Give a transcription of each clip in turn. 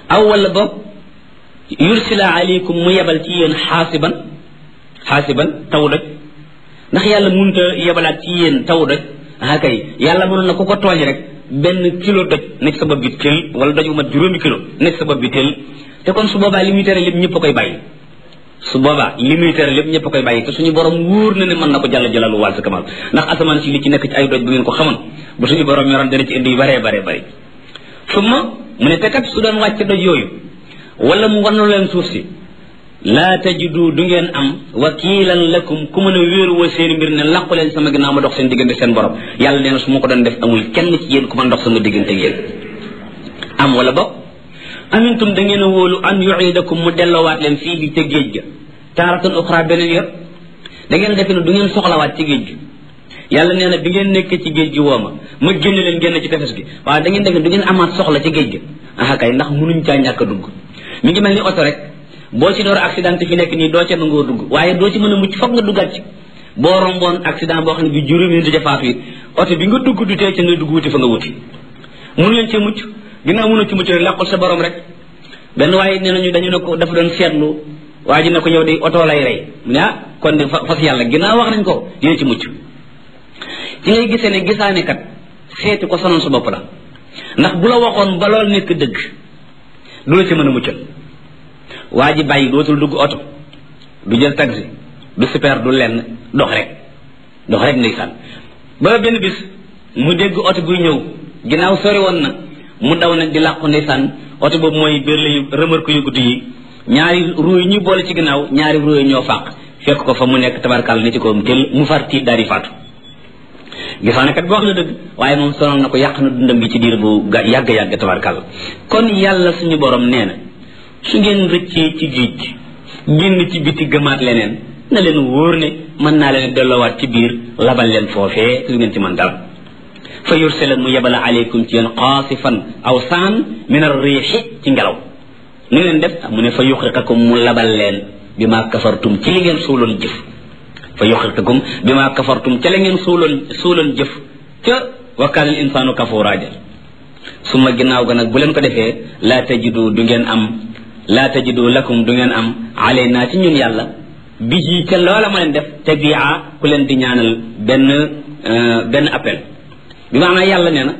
aw wala boog yursila aleykum mu yebal ci yéen xaasiban xaasiban taw doj ndax yàlla munta yebalaat ci yéen taw doj ah kay yàlla mënoon na ku ko tooñ rek benn kilo doj nekk sa bopp bi tël wala doj bu mat juróomi kilo nekk sa bopp bi tël te kon su boobaa li muy tere lépp ñëpp a koy bàyyi su boobaa li muy tere lépp ñëpp a koy bàyyi te suñu borom wóor na ne mën na ko jàll jalalu wàll sa kamal ndax asamaan si li ci nekk ci ay doj bu ngeen ko xamoon bu suñu borom yoroon dana ci indi yu baree baree bëri summa mu ne te kat su doon wàcc doj yooyu wala mu wannu leen suuf si laa tajidu du ngeen am wakiilan lakum ku mën a wéeruwoo seen mbir ne làqu leen sama ginnaaw ma dox seen diggante seen borom yàlla nee na su ma ko doon def amul kenn ci yéen ku ma dox sama diggante yéen am wala boog amintum da ngeen a wóolu an yuidakum mu delloowaat leen fii bi ca géej ga taaratan uxra beneen yor da ngeen defe ne du ngeen soxlawaat ci géej gi yàlla nee na bi ngeen nekk ci géej gi woo ma ma génne leen génn ci tefes gi waaye da ngeen defe ne du ngeen amaat soxla ci géej gi ah kay ndax munuñ caa ñàkk a dugg mi ngi mel ni oto rek boo ci door accident fi nekk nii doo ca nangoo dugg waaye doo ci mën a mucc foog nga duggaat ci boo romboon accident boo xam ne bi juróomi nit ca faatu it oto bi nga dugg du tee ca nga dugg wuti fa nga wuti mun leen cee mucc ginnaaw mënoo ci mucc rek làqul sa borom rek benn waaye nee nañu dañu ne ko dafa doon seetlu waa ji ne ko yow de oto lay rey mu ne ah kon de fas yàlla ginnaaw wax nañ ko dina ci mucc ci ngay gisee ne gisaane kat seeti ko sonal sa bopp la ndax bu la waxoon ba lool nekk dëgg du la ci mën a muccal waa ji bàyyi dootul dugg oto du jël taxi du super du lenn dox rek dox rek ndeysaan ba benn bis mu dégg oto buy ñëw ginnaaw sori woon na mu daw nag di làqu ndeysaan oto boobu mooy berle yu remorque yu gudd yi ñaari ruu yi ñu boole ci ginnaaw ñaari ruu yi ñoo fàq fekk ko fa mu nekk tabarkal ni ci kawam tel mu far tiit daal di faatu gisaane kat boo wax na dëgg waaye moom sonal na ko yàq na dundam gi ci diir bu yàgg-yàgg tabarkal kon yàlla suñu borom nee na su ngeen rëccee ci géej gi génn ci biti gëmaat leneen na leen wóor ne mën naa leen delloowaat ci biir labal leen foofee su ngeen ci mën dara fa yursila mu yebala aleykum ci yéen xaasifan aw saan min ar riixi ci ngelaw nu ngeen def mu ne fa yuxriqakum mu labal leen bi maa kafartum ci li ngeen suuloon jëf fa yuxriqakum bi maa kafartum ca la ngeen suuloon suuloon jëf ca wa kaana al insaanu kafuuraaja suma ginnaaw ga nag bu leen ko defee laa tajidu du ngeen am laa tajidu lakum du ngeen am alaynaa ci ñun yàlla bi ci ca loola ma leen def tabia ku leen di ñaanal benn benn appel bi maanaam yàlla nee na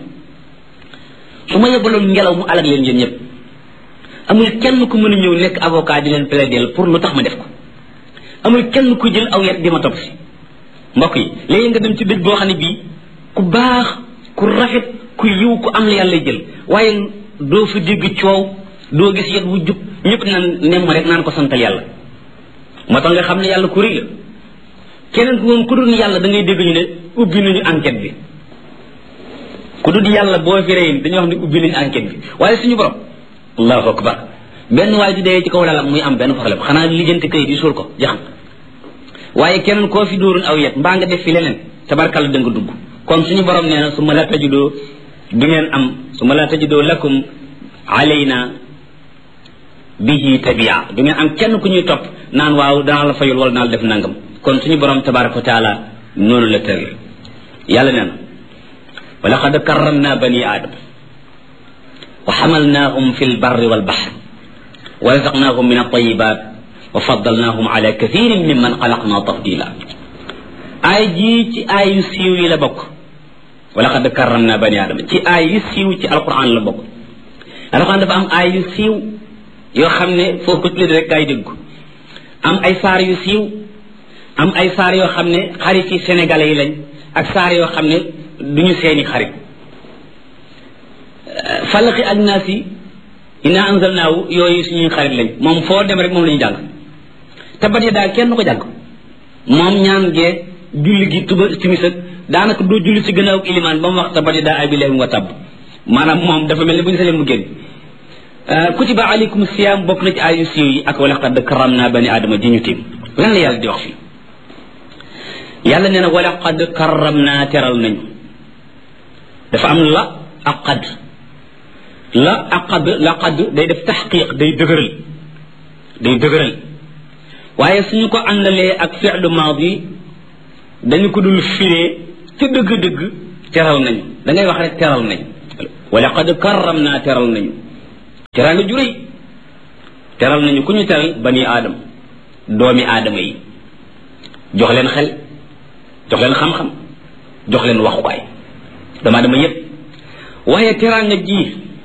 su ma yebaloon ngelaw mu alag leen yéen ñëpp amul kenn ku mën a ñëw nekk avocat di leen plaider pour lu tax ma def ko amul kenn ku jël aw yet di ma topp si mbokk yi léegi nga dem ci dëj boo xam ne bii ku baax ku rafet ku yiw ku am la yàlla jël waaye doo fa dégg coow doo gis yet wu jub ñëpp naan nem ma rek naan ko santal yàlla moo tax nga xam ne yàlla ku rëy la keneen ku moom ku dul yàlla da ngay dégg ñu ne ubbi nañu enquête bi ku dul yàlla boo fi rëy dañuy wax ne ubbi nañu enquête bi waaye suñu borom allahu akbar benn waay di dee ci kaw lalam muy am benn problème xanaa lijjanti kayit yi suul ko jaxam waaye keneen koo fi dóorun aw yet mbaa nga def fi leneen tabarkalla da nga dugg kon suñu borom nee na su ma la tajidoo du ngeen am su ma la tajidoo lakum alayna bihi tabia du ngeen am kenn ku ñuy topp naan waaw danaa la fayul wala danaa la def nangam kon suñu borom tabaraka wa taala noonu la tëral yàlla nee na wa laqad karramna bani aadam wa xamalnaahum fi lbarri walbaxr wa razaqnaahum min altayibat wa faddalnaahum ala kathirin mimman xalaqna tafdila aay jii ci aay yu siiw yi la bokk wa laqad karramna bani aadama ci aay yu siiw ci alquran la bokk alquran dafa am aay yu siiw yoo xam ne foo ko tuddee rek gaa yi dégg am ay saar yu siiw am ay saar yoo xam ne xarit yi sénégalais yi lañ ak saar yoo xam ne duñu seeni xarit falaqi ak naas yi inna anzalnaahu yooyu suñuy xarit lañ moom foo dem rek moom la ñu jàng tabat ya daal kenn ko jàng moom ñaan gee julli gi tuba timis ak daanaka doo julli ci gannaaw ilimaan ba mu wax tabat ya daa abi lahim wa tabb maanaam moom dafa mel ne bu ñu sañoon mu génn kutiba alaykum siyam bokk na ci ayu siiw yi ak wala qad karamna bani adama ji ñu tiim lan la yàlla di wax fii yàlla nee na wala qad karamna teral nañu dafa am la ak qad la ak qad la qad day def taxqiq day dëgëral day dëgëral waaye suñu ko àndalee ak fi'lu maadi dañu ko dul firee ca dëgg-dëgg teral nañu da ngay wax rek teral nañ wala qad karamna teral nañu teraanga ju rëy teral nañu ku ñu teral bani aadam doomi aadama yi jox leen xel jox leen xam-xam jox leen waxukaay doomu aadama yépp waaye teraanga ji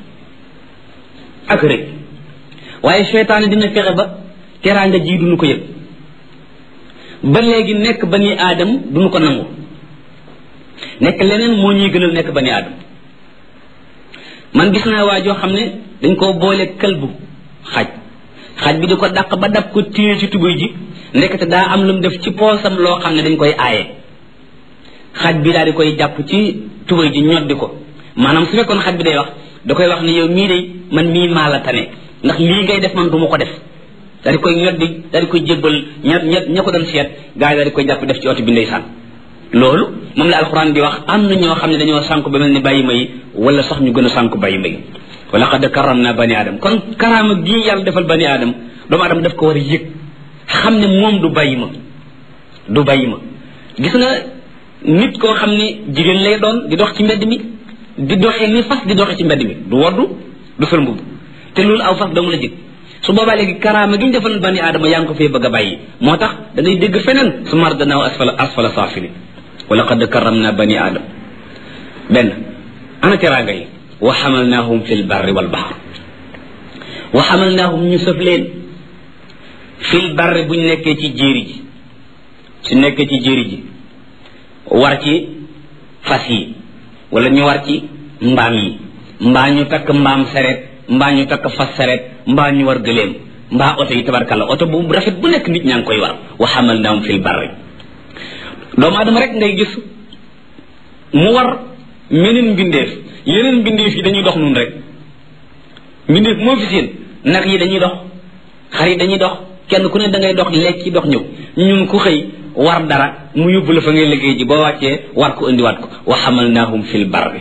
ak rëy waaye seytaane dina fexe ba teraanga ji duñu ko yëg ba léegi nekk bani aadam duñu ko nangu nekk leneen moo ñuy gënal nekk bani aadam man gis naa waa joo xam ne dañ koo boole këlbu xaj xaj bi di ko dàq ba dab ko téye ci tubuy ji ndekete daa am lu mu def ci poosam loo xam ne dañ koy aaye xaj bi daal di koy jàpp ci tubuy ji ñoddi ko maanaam su fekkoon xaj bi day wax da koy wax ne yow mii de man mii maa la tane ndax lii ngay def man du ma ko def daal di koy ñoddi daal di koy jébbal ña ña ña ko doon seet gars yi daal di koy jàpp def ci oto bi ndeysaan loolu moom la alxuraan di wax am na ñoo xam ne dañoo sànku ba mel ni bàyyi may wala sax ñu gën a sànku bàyyi may wala xad karam naa bani aadam kon karaama gii yàlla defal bani aadam doomu aadama daf ko war a yëg xam ne moom du bàyyi ma du bàyyi ma gis nga nit koo xam ne jigéen lay doon di dox ci mbedd mi di doxee ni fas di doxee ci mbedd mi du woddu du sol mbubb te loolu aw fas dong la jëg su boobaa léegi karaama gi ñu defal bani aadama yaa ngi ko fee bëgg a bàyyi moo tax da ngay dégg feneen su mar danaaw asfala asfala saafili wala qad karam naa bani aadam benn ana teraanga yi wa xamalnaahum fi lbarri walbaxr wa xamalnaahum ñu sëf leen fi lbarri buñ nekkee ci jéeri ji su nekkee ci jéeri ji war ci fas yi wala ñu war ci mbaam yi mbaa ñu takk mbaam sareet mbaa ñu takk fas sareet mbaa ñu war gëléem mbaa oto yi tabarkalla oto bu rafet bu nekk nit ñaa ngi koy war wa xamalnaahum fi lbarri doomu adama rek ngay gis mu war meneen mbindeef yeneen mbindeef yi dañuy dox nun rek mbindeef moo fi seen nag yi dañuy dox xar yi dañuy dox kenn ku ne da ngay dox lekk dox ñëw ñun ku xëy war dara mu yóbbu la fa ngay liggéey ji boo wàccee war ko indiwaat ko wa xamalnaahum fil barri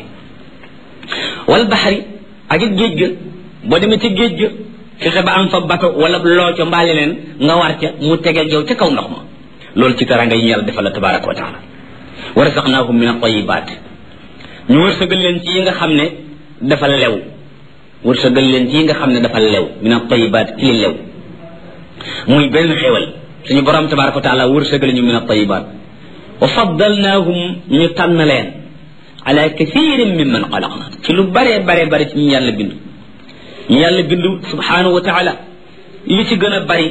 wal baxari ak it géej ga boo demee ci géej ga fexe ba am fa bato wala loo ca mbaale leen nga war ca mu tegeel yow ca kaw ndox ma loolu ci taranga yi ñu yàlla defal la tabaraka wa taala wa razaqnaahum min at-tayyibaat ñu wërsëgal leen ci yi nga xam ne dafa lew wërsëgal leen ci yi nga xam ne dafa lew min at-tayyibaat ci li lew muy benn xéewal suñu borom tabaraka wa taala wërsëgal ñu min at-tayyibaat wa faddalnaahum ñu tànn leen ala kathirin mimman xalaqna ci lu baree baree bari ci ñu yàlla bind ñu yàlla bind subhanahu wa taala li ci gën a bari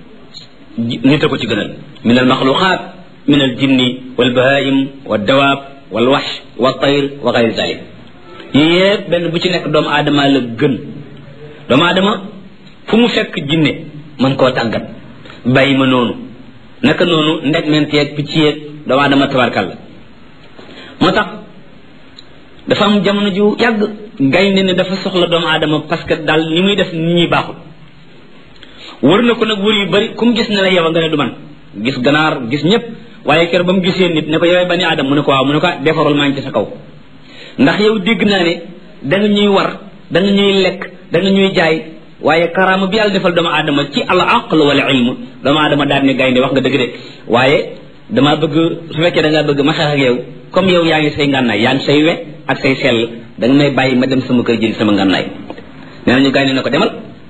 nit a ko ci gënal min al maxluqaat min al jinni wal bahaim wa dawaab wal wax wa tayr wa gayri zalik yii yëpp benn bu ci nekk doomu aadama la gën doomu aadama fu mu fekk jinne mën koo tàggat bàyyi ma noonu naka noonu ndeg ment yeeg picc yeeg doomu aadama tabarkal la moo tax dafa am jamono ju yàgg gaynde ne dafa soxla doomu aadama parce que daal ni muy def nit ñi baaxul wër na ko nag wër yu bari ku mu gis ne la yow nga ne du man gis ganaar gis ñëpp waaye kër ba mu gisee nit ne ko yowee bani aadam mu ne ko waaw mu ne ko defarul maa ngi ci sa kaw ndax yow dégg naa ne da nga ñuy war da nga ñuy lekk da nga ñuy jaay waaye karaama bi yàlla defal doomu aadama ci al aql wala ilm doomu aadama daal ne gaynde wax nga dëgg de waaye damaa bëgg su fekkee da ngaa bëgg ma xeex ak yow comme yow yaa ngi say ngànnaay yaa ngi say we ak say sell da nga may bàyyi ma dem sama kër jëli sama ngànnaay nee nañu gaynde ne ko demal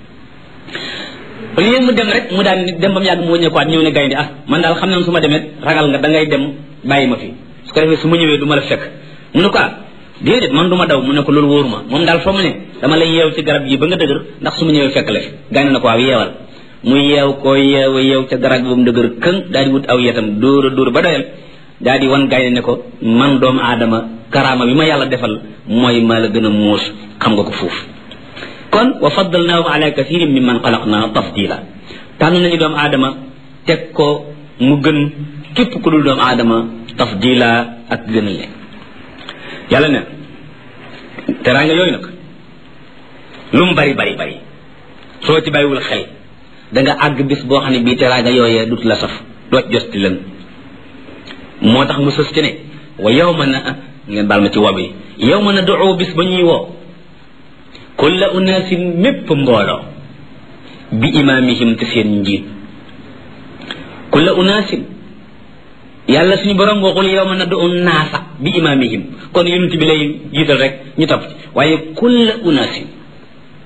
au lieu mu dem rek mu daan dem ba mu yàgg mu wëññeekuwaat ñëw ne gaynde ah man daal xam na su ma demee ragal nga da ngay dem bàyyi ma fi su ko defee su ma ñëwee du ma la fekk mu ne ko ah déedéet man du ma daw mu ne ko loolu wóoru ma moom daal foo mu ne dama lay yeew ci garab yi ba nga dëgër ndax su ma ñëwee fekk la fi gaynde na ko waaw yeewal mu yeew ko yeew yeew ca garab bi ba mu dëgër këng daal di wut aw yetam dóor a dóor ba doyal daal di wan gaynde ne ko man doomu aadama karaama bi ma yàlla defal mooy maa la gën a muus xam nga ko foofu kon wa faddalnaahu ala kathirin mimman xalaqna tafdila tànn nañu doomu aadama teg ko mu gën képp ku dul doomu aadama tafdila ak gënal leen yàlla ne teraanga yooyu nag lu mu bari bari bari soo ci bàyyiwul xel da nga àgg bis boo xam ne bii teraanga yooyee dut la saf doot josti lën moo tax mu sës ci ne wa yow ma na ngeen baal ma ci wob yi yow ma na doo bis ba ñuy woo kulla unaasin mépp mbooloo bi imaamihim te seen njiit kulla unaasin yàlla suñu borom waxul yow ma na du naasa bi imaamihim kon yonent bi lay jiital rek ñu topp ci waaye kulla unaasin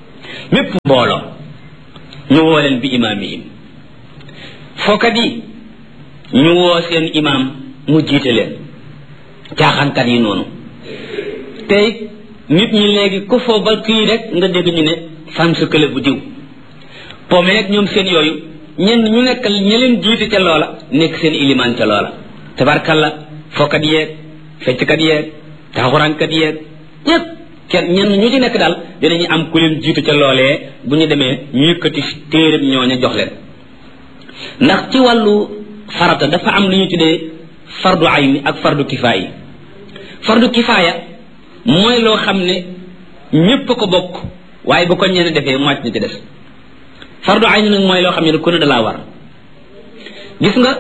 mépp mbooloo ñu woo leen bi imaamihim fookat yi ñu woo seen imaam mu jiite leen caaxaankat yi noonu tey nit ñi léegi ku foo ba kii rek nga dégg ñu ne fan su kële bu diw pomeeg ñoom seen yooyu ñenn ñu nekk ña leen jiite ca loola nekk seen ilimaan ca loola tabarkalla fookat yeeg fecckat yeeg taxuraankat yeeg ñëpp kenn ñenn ñu ci nekk daal dinañu am ku leen jiitu ca loolee bu ñu demee ñu yëkkati téeréb ñooña jox leen ndax ci wàllu farata dafa am lu ñu tuddee fardu ayni ak fardu kifaaya fardu kifaaya mooy loo xam ne ñépp a ko bokk waaye bu ko ñenn defee mocc na ci des fardu ayni nag mooy loo xam ne ku ne dalaa war gis nga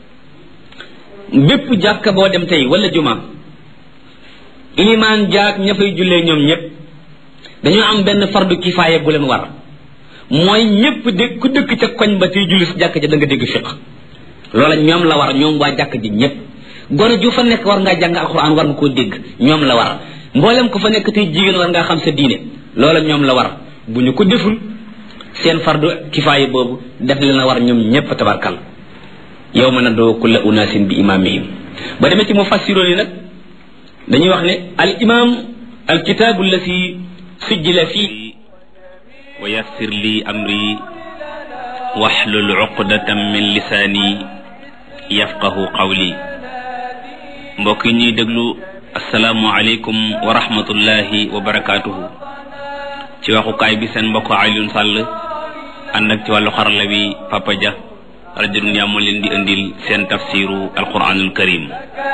bépp jàkka boo dem tey wala juma ilimaan jaak ña fay jullee ñoom ñépp dañoo am benn fardu kifaaya bu leen war mooy ñépp dégg ku dëkk ca koñ ba tey julli si jàkk ja da nga dégg fiq loola ñoom la war ñoom waa jàkk ji ñépp gone ju fa nekk war ngaa jàng alxuraan war nga koo dégg ñoom la war mboolem ko fa nekk tey jigéen war ngaa xam sa diine loola ñoom la war bu ñu ko deful seen fardu kifaaya boobu def leen a war ñoom ñépp tabarkal yow ma nadoo kulla unaasin bi imaamihim ba demee ci mu fassiroon yi nag dañuy wax ne al imam al kitaabu allati sujjila fii wa yassir li amri waxlul uqdatam min lisaani yafqahu qawli mbokk yi ñuy déglu asalaamu aleykum wa rahmatullahi wa barakaatuhu ci waxukaay bi seen mbokk Alioune Sall ànd ak ci wàllu xarala bi Papa Dia rajo Dunya moo leen di indil seen tafsiru alquranul karim